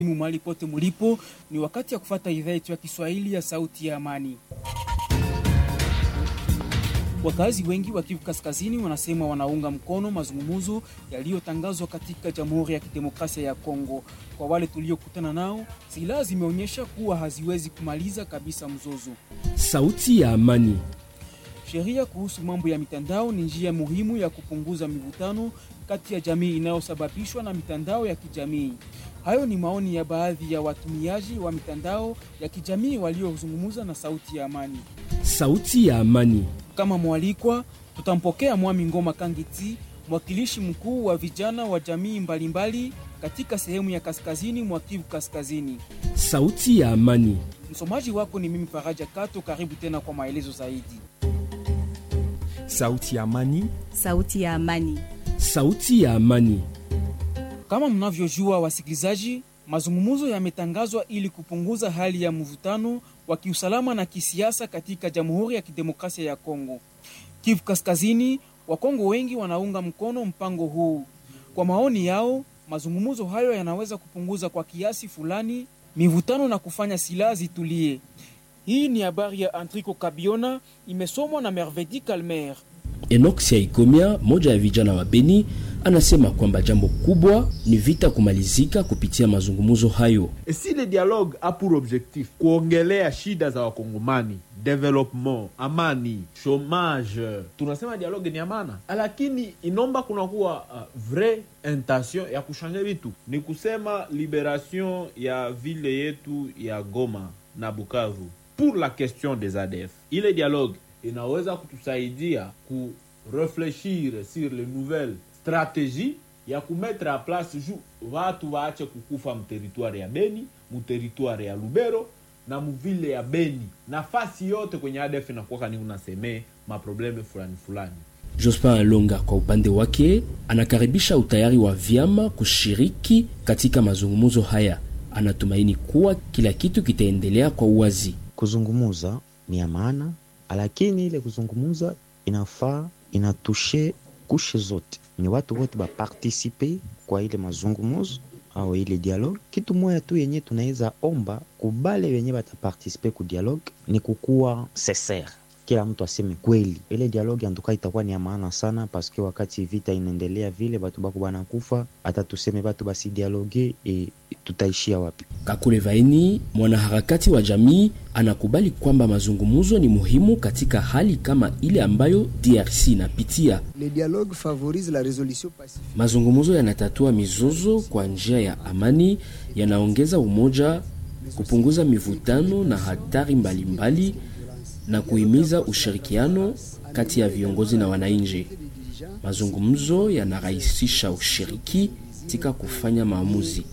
Mahali pote mulipo, ni wakati ya kufata idhaa yetu ya Kiswahili ya Sauti ya Amani. Wakazi wengi wa Kivu Kaskazini wanasema wanaunga mkono mazungumzo yaliyotangazwa katika Jamhuri ya Kidemokrasia ya Kongo. Kwa wale tuliokutana nao, silaha zimeonyesha kuwa haziwezi kumaliza kabisa mzozo. Sauti ya Amani. Sheria kuhusu mambo ya mitandao ni njia muhimu ya kupunguza mivutano kati ya jamii inayosababishwa na mitandao ya kijamii. Hayo ni maoni ya baadhi ya watumiaji wa mitandao ya kijamii waliozungumza na Sauti ya Amani. Sauti ya Amani. Kama mwalikwa, tutampokea Mwami Ngoma Kangiti, mwakilishi mkuu wa vijana wa jamii mbalimbali katika sehemu ya kaskazini mwa Kivu Kaskazini. Sauti ya Amani. Msomaji wako ni mimi Faraja Kato. Karibu tena kwa maelezo zaidi. Sauti ya Amani. Sauti ya Amani. Sauti ya Amani. Kama mnavyojua wasikilizaji, mazungumzo yametangazwa ili kupunguza hali ya mvutano wa kiusalama na kisiasa katika Jamhuri ya Kidemokrasia ya Kongo. Kivu Kaskazini, Wakongo wengi wanaunga mkono mpango huu. Kwa maoni yao, mazungumzo hayo yanaweza kupunguza kwa kiasi fulani mivutano na kufanya silaha zitulie. Hii ni habari ya Antriko Kabiona, imesomwa na Mervedi Kalmer. Enoch Siaikomia, moja ya vijana wa Beni, anasema kwamba jambo kubwa ni vita kumalizika kupitia mazungumzo hayo. Et si le dialogue a pour objectif kuongelea shida za wakongomani development, amani, chomage, tunasema dialogue ni amana, lakini inomba kunakuwa uh, vrai intention ya kushanja vitu, ni kusema liberation ya vile yetu ya Goma na Bukavu pour la question des ADF. Ile dialogue inaweza kutusaidia ku refleshir sur les nouvelles stratégies ya kumetre a place ju watu waache kukufa mteritware ya Beni, mteritware ya Lubero na muvile ya Beni, nafasi yote kwenye ADF inakuwa ni unasemee maprobleme fulani fulani. Jospin Alonga kwa upande wake anakaribisha utayari wa vyama kushiriki katika mazungumzo haya. Anatumaini kuwa kila kitu kitaendelea kwa uwazi. Kuzungumuza ni ya maana, lakini ile kuzungumuza inafaa inatushe kushe zote, ni watu wote bapartisipe kwa ile mazungumuzo au ile dialogue. Kitu moya tu yenye tunaweza omba kubale wenye batapartisipe ku dialogue ni kukuwa sincere kila mtu aseme kweli. Ile dialogue antuka itakuwa ni ya maana sana, paske wakati vita inaendelea vile batu bako banakufa, hata tuseme batu basi dialogue e, tutaishia wapi? Kakule Vaini, mwanaharakati wa jamii, anakubali kwamba mazungumzo ni muhimu katika hali kama ile ambayo DRC inapitia. Le dialogue favorise la résolution pacifique. Mazungumzo yanatatua mizozo kwa njia ya amani, yanaongeza umoja, kupunguza mivutano na hatari mbalimbali mbali, na kuhimiza ushirikiano kati ya viongozi na wananchi. Mazungumzo yanarahisisha ushiriki katika kufanya maamuzi.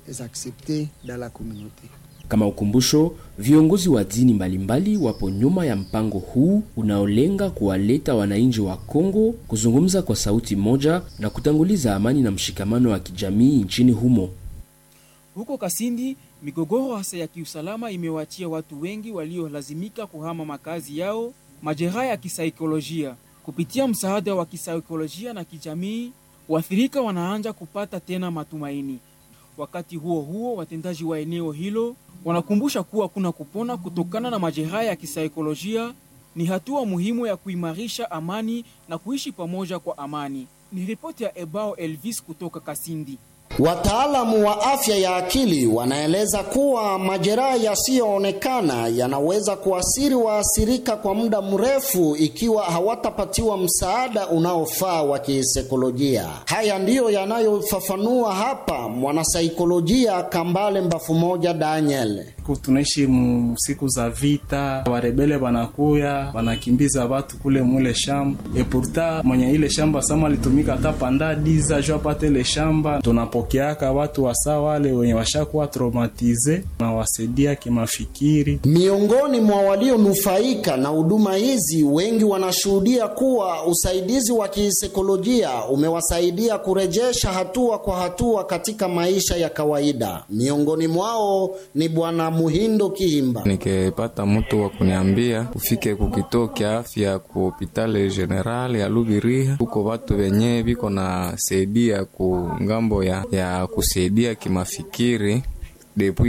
Kama ukumbusho, viongozi wa dini mbalimbali wapo nyuma ya mpango huu unaolenga kuwaleta wananchi wa Kongo kuzungumza kwa sauti moja na kutanguliza amani na mshikamano wa kijamii nchini humo. Huko Kasindi, migogoro hasa ya kiusalama imewaachia watu wengi waliolazimika kuhama makazi yao majeraha ya kisaikolojia. Kupitia msaada wa kisaikolojia na kijamii, waathirika wanaanza kupata tena matumaini. Wakati huo huo, watendaji wa eneo hilo wanakumbusha kuwa kuna kupona kutokana na majeraha ya kisaikolojia ni hatua muhimu ya kuimarisha amani na kuishi pamoja kwa amani. Ni ripoti ya Ebao Elvis kutoka Kasindi. Wataalamu wa afya ya akili wanaeleza kuwa majeraha yasiyoonekana yanaweza kuasiri waathirika kwa muda mrefu ikiwa hawatapatiwa msaada unaofaa wa kisaikolojia. Haya ndiyo yanayofafanua hapa mwanasaikolojia Kambale Mbafu Moja Daniel. Tunaishi siku za vita, warebele wanakuya wanakimbiza watu kule mule shamba epurta mwenye ile shamba sama alitumika hata panda diza jo apate ile shamba tunapokeaka watu wasa wale wenye washakuwa traumatize na wasaidia kimafikiri. Miongoni mwa walionufaika na huduma hizi, wengi wanashuhudia kuwa usaidizi wa kisaikolojia umewasaidia kurejesha hatua kwa hatua katika maisha ya kawaida. Miongoni mwao ni bwana Muhindo Kihimba. Nikipata mtu wa kuniambia ufike kukituo kya afya ku hopitale general ya Lubiriha, huko watu wenye viko na saidia ku ngambo ya, ya kusaidia kimafikiri depuis